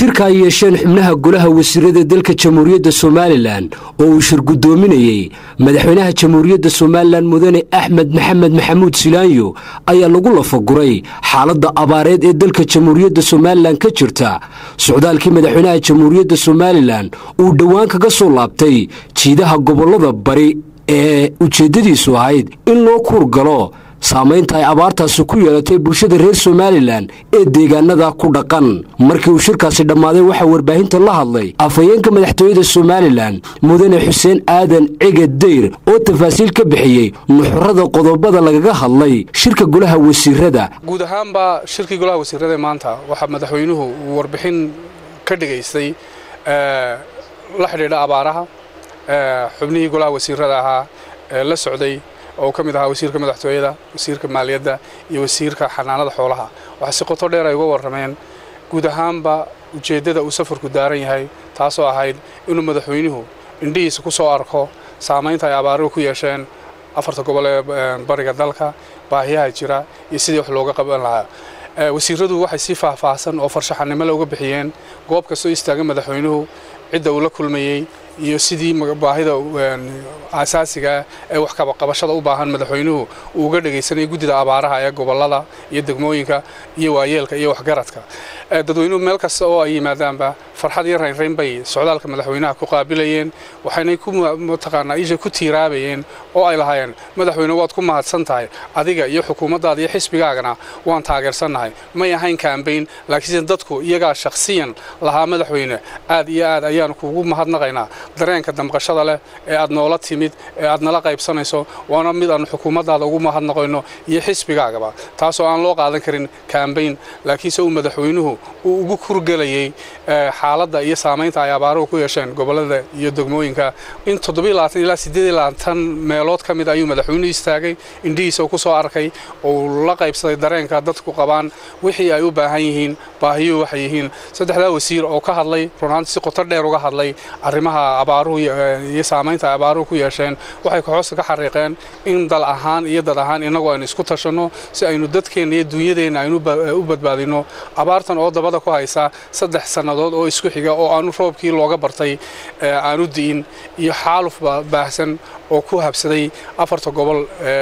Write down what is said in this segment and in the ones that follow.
shirka ay yeesheen xubnaha golaha wasiirada dalka jamhuuriyadda somalilan oo uu shir guddoominayey madaxweynaha jamhuuriyadda somalilan mudane axmed maxamed maxamuud silaanyo ayaa lagu lafaguray xaaladda abaareed ee dalka jamhuuriyadda somalilan ka jirta socdaalkii madaxweynaha jamhuuriyadda somalilan uu dhowaan kaga soo laabtay jiidaha gobollada bari ee ujeeddadiisu ahayd in loo kuur galo saamaynta ay abaartaasi ku yeelatay bulshada reer somalilan ee deegaanada ku dhaqan markii uu shirkaasi dhammaaday waxaa warbaahinta la hadlay afhayeenka madaxtooyada somalilan mudane xuseen aadan cege dayr oo tafaasiil ka bixiyey nuxurada qodobada lagaga hadlay shirka golaha wasiirada guud ahaanba shirkii golaha wasiirada maanta waxaa madaxweynuhu uu warbixin ka dhigaystay la xidhiidha abaaraha xubnihii golaha wasiirada ahaa ee la socday oo ka mid ahaa wasiirka madaxtooyada wasiirka maaliyadda iyo wasiirka xanaanada xoolaha waxaa si qoto dheer ay uga warrameen guud ahaanba ujeeddada uu safarku daaran yahay taasoo ahayd inuu madaxweynuhu indhihiisa ku soo arko saamaynta ay abaaruhu ku yeesheen afarta gobol ee bariga dalka baahiyaha jira iyo sidii wax looga qaban lahaa wasiiradu waxay si faahfaahsan oo farshaxanimo le uga bixiyeen goob kastoo istaaga madaxweynuhu cidda uu la kulmayey iyo sidii baahida asaasigaa ee wax qabashada u baahan madaxweynuhu uu uga dhegaysanayay guddida abaaraha ee gobollada iyo degmooyinka iyo waayeelka iyo waxgaradka dadweynuhu meel kasta oo ay yimaadaanba farxad iyo raynrayn bay socdaalka madaxweynaha ku qaabilayeen waxaynay ku mataqaanaa isha ku tiiraabayeen oo ay lahaayeen madaxweyne waad ku mahadsan tahay adiga iyo xukuumaddaada iyo xisbigaagana waan taageersannahay may ahayn kaambayn laakiinse dadku iyagaa shakhsiyan lahaa madaxweyne aad iyo aad ayaanu kuugu mahadnaqaynaa dareenka damqashada leh ee aad noola timid ee aad nala qaybsanayso waana mid aanu xukuumaddaada ugu mahadnaqayno iyo xisbigaagaba taasoo aan loo qaadan karin kaambayn laakiinse uu madaxweynuhu uu ugu kurgelayey xaaladda iyo saamaynta ay abaaruhu ku yeesheen gobollada iyo degmooyinka in ilaa meelood ka mid ayuu madaxweynuhu istaagay indhihiisa uu ku soo arkay oo uu la qaybsaday dareenka dadku qabaan wixii ay u baahan yihiin baahiyuhu waxay yihiin saddexdaa wasiir oo ka hadlay runaanti si qoto dheer uga hadlay arrimaha abaaruhu iyo saamaynta ay abaaruhu ku yeesheen waxay kaxoosta ka xariiqeen in dal ahaan iyo dad ahaan innagu aynu isku tashanno si aynu dadkeenna iyo duunyadeenna aynu u badbaadinno abaartan oo dabada ku haysa saddex sannadood oo isku xiga oo aanu roobkii looga bartay aanu di'in iyo xaaluf baahsan oo ku habsaday afarta gobol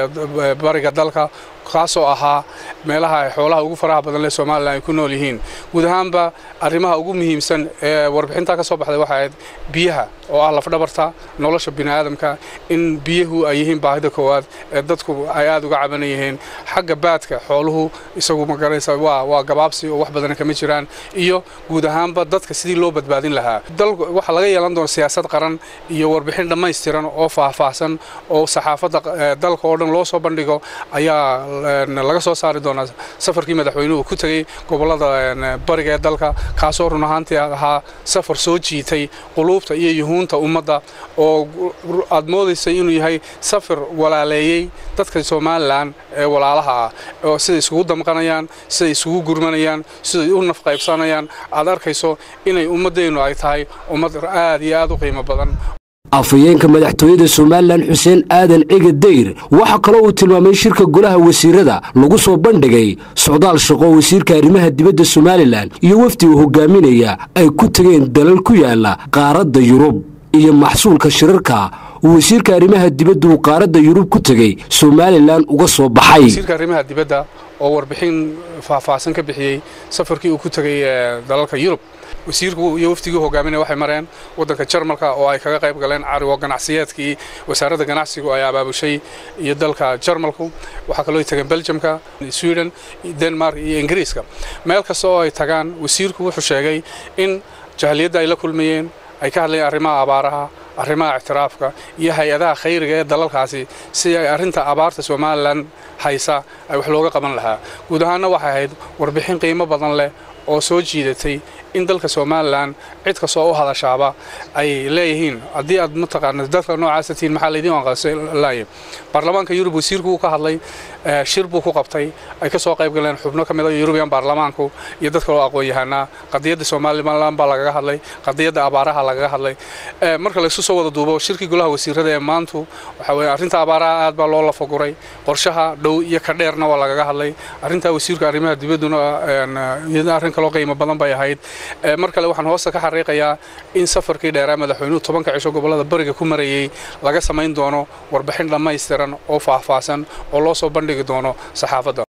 ee bariga dalka kaasoo ahaa meelaha ay xoolaha ugu faraha badan leh somalilan ay ku nool yihiin guud ahaanba arrimaha ugu muhiimsan ee warbixintaa ka soo baxday waxay ahayd biyaha oo ah lafdhabarta nolosha bini'aadamka in biyuhu ay yihiin baahida koowaad ee dadku ay aad uga caban yihiin xagga baadka xooluhu isagu magaranaysa waa gabaabsi oo wax badana kama jiraan iyo guud ahaanba dadka sidii loo badbaadin lahaa waxaa laga yeelan doona siyaasad qaran iyo warbixin dhammaystiran oo faahfaahsan oo saxaafadda dalka oo dhan loo soo bandhigo ayaa laga soo saari doonaa safarkii madaxweynuhu ku tegey gobollada bariga ee dalka kaasoo run ahaantii ahaa safar soo jiitay quluubta iyo yuhuunta ummadda oo aad moodaysay inuu yahay safar walaaleeyey dadka somalilan ee walaalaha ah oo siday isugu damqanayaan siday isugu gurmanayaan siday u nafqaybsanayaan aad arkayso inay ummaddeennu ay tahay ummad aad iyo aad u qiimo badan afhayeenka madaxtooyada somalilan xuseen aadan cege dayr waxaa kaloo uu tilmaamay shirka golaha wasiirada lagu soo bandhigay socdaal shaqo wasiirka arrimaha dibadda somalilan iyo wafdi uu hogaaminaya ay ku tegeen dalal ku yaala qaaradda yurub iyo maxsuulka shirarka uu wasiirka arrimaha dibadda uu qaaradda yurub ku tegey somalilan uga soo baxay wasiirka arrimaha dibadda oo warbixin faahfaahsan ka bixiyey safarkii uu ku tegey dalalka yurub wasiirku iyo wafdigii hogaaminaya waxay mareen waddanka jarmalka oo ay kaga qayb galeen cariwo ganacsiyeedkii wasaaradda ganacsigu ay abaabushay iyo dalka jarmalku waxaa kaloo ay tageen beljamka sweden denmark iyo ingiriiska meel kasta oo ay tagaan wasiirku wuxuu sheegay in jahaliyadda ay la kulmayeen ay ka hadlayeen arrimaha abaaraha arrimaha ictiraafka iyo hay-adaha khayriga ee dalalkaasi si ay arrinta abaarta somalilan haysa ay wax looga qaban lahaa guud ahaanna waxay ahayd warbixin qiimo badan leh oo soo jiidatay in dalka somalilan cid kastoo u hadashaaba ay leeyihiin haddii aad mataqaana dadka noocaasa tihiin maxaa laydin anqaslaaya baarlamaanka yurub wasiirku wuu ka hadlay shir buu ku qabtay ay ka soo qayb galeen xubno ka mid a yurubiyan baarlamaanku iyo dad kaloo aqoon yahanaa qadiyadda somalilan baa lagaga hadlay qadiyadda abaaraha lagaga hadlay marka laysu soo wada duubo shirkii golaha wasiirada ee maantu waxaa weye arrinta abaaraha aad baa loo lafaguray qorshaha dhow iyo ka dheerna waa lagaga hadlay arrintaa wasiirka arrimaha dibadduna iyadna arrin kaloo qiimo badan bay ahayd mar kale waxaan hoosta ka xariiqayaa in safarkii dheeraa madaxweynuhu tobanka cisho gobollada bariga ku marayey laga samayn doono warbixin dhammaystiran oo faahfaahsan oo loo soo bandhigi doono saxaafadda